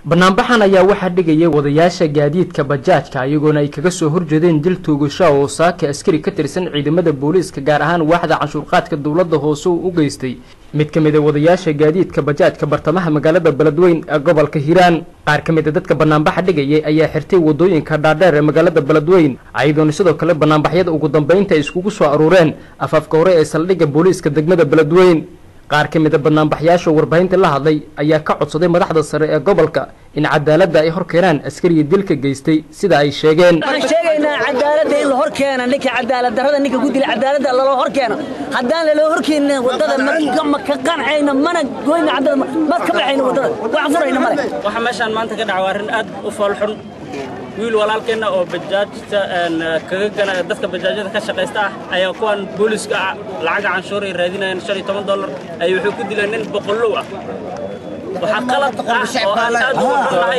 banaanbaxan ayaa waxaa dhigayay wadayaasha gaadiidka bajaajka iyagoona ay kaga soo horjeedeen dil toogasha oo saaka askari ka tirsan ciidamada booliiska gaar ahaan waaxda canshuurqaadka dowladda hoose uu u geystay mid ka mid a wadayaasha gaadiidka bajaajka bartamaha magaalada beledweyn ee gobolka hiiraan qaar ka mid a dadka banaanbaxa dhigayay ayaa xirtay wadooyinka dhaadheer ee magaalada beledweyn ayadoona sidoo kale banaanbaxyada ugu dambeynta ay iskugu soo aruureen afaafka hore ee saldhigga booliiska degmada beledweyn qaar ka mid a banaanbaxyaasha warbaahinta la hadlay ayaa ka codsaday madaxda sare ee gobolka in cadaaladda ay hor keenaan askariga dilka geystay sida ay sheegeen waxaan sheegaynaa cadaaladda in la hor keena ninka cadaalad darrada ninka ku dila cadaaladda laloo hor keeno haddaan laloo horkeenin waddada ma ka qancayno mana goyna cadaalad ma ka baxayno waddada wax furayna male waxa meeshaan maanta ka dhaca waa arrin aad u foolxun wiil walaalkeenna oo bajaajta kaga gana dadka bajaajyada ka shaqaysta ah ayaa kuwan booliiska lacaga canshuur ay raadinayaan shan iyo toban dollar ay wuxuu ku dileen nin boqollow ah waxaa qalad ah oo aan aad ugu xunnahay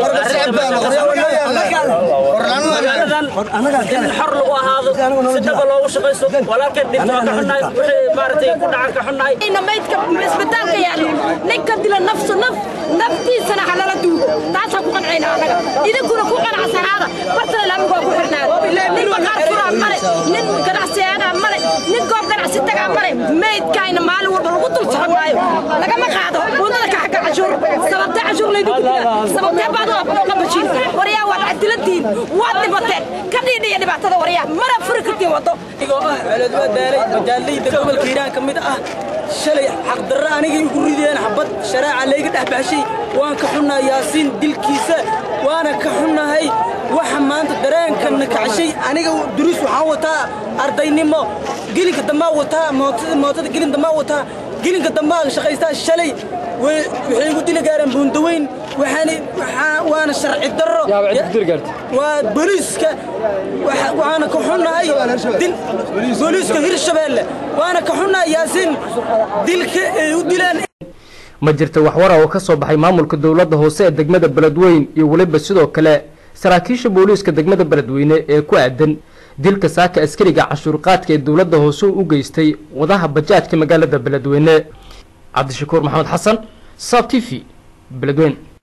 magaaladan in xor lagu ahaado si dhaba loogu shaqayso walaalkeen dhinto waa ka xunnahay wixii maaragtay ku dhacan ka xunnahay maydka isbitaalka yaallo ninka dila nafsu naf naftiisana halala duugo taasaan ku qancayna annaga idinkuna ku qanacsanaada bartana laamiga waa ku xirnaada nin maqaar furaa male nin ganacsiyaanaa male nin goob ganacsi tagaa male maydkayna maalin walba lagu dul socon maayo lagama qaado wadada ka xagga cashuur sababtee cashuur laydinku dila sababtee baad waa qabashiin waryaa waad cadilantihiin waad dhibateen ka dhiidhiya dhibaatada waryaa mana furi kartiin waddo igoo ah celedwaa daalay majaallayda gobolka hiiraan ka mid ah shalay xaqdarra anigay igu rideen xabad sharaaca layga dhex baxshay waan ka xunnahay yaasiin dilkiisa waana ka xunnahay waxa maanta dareenkana kacshay aniga duruus waxaan wataa ardaynimo gelinka dambaa wataa mootada gelin dambaa wataa gelinka dambaa shaqaystaa shalay waxay igu dili gaareen buundaweyn waana sharci darro waa booliiska waana ka xunnahay booliiska hirshabeelle waana ka xunnahay yaasiin dilka ay u dileen ma jirta waxwara oo ka soo baxay maamulka dowladda hoose ee degmada beledweyn iyo weliba sidoo kale saraakiisha booliiska degmada beledweyne ee ku aadan dilka saaka askariga canshuurqaadka ee dowladda hoose u geystay wadaha bajaajka magaalada beledweyne cabdishakuur maxamed xasan sab t v beledweyn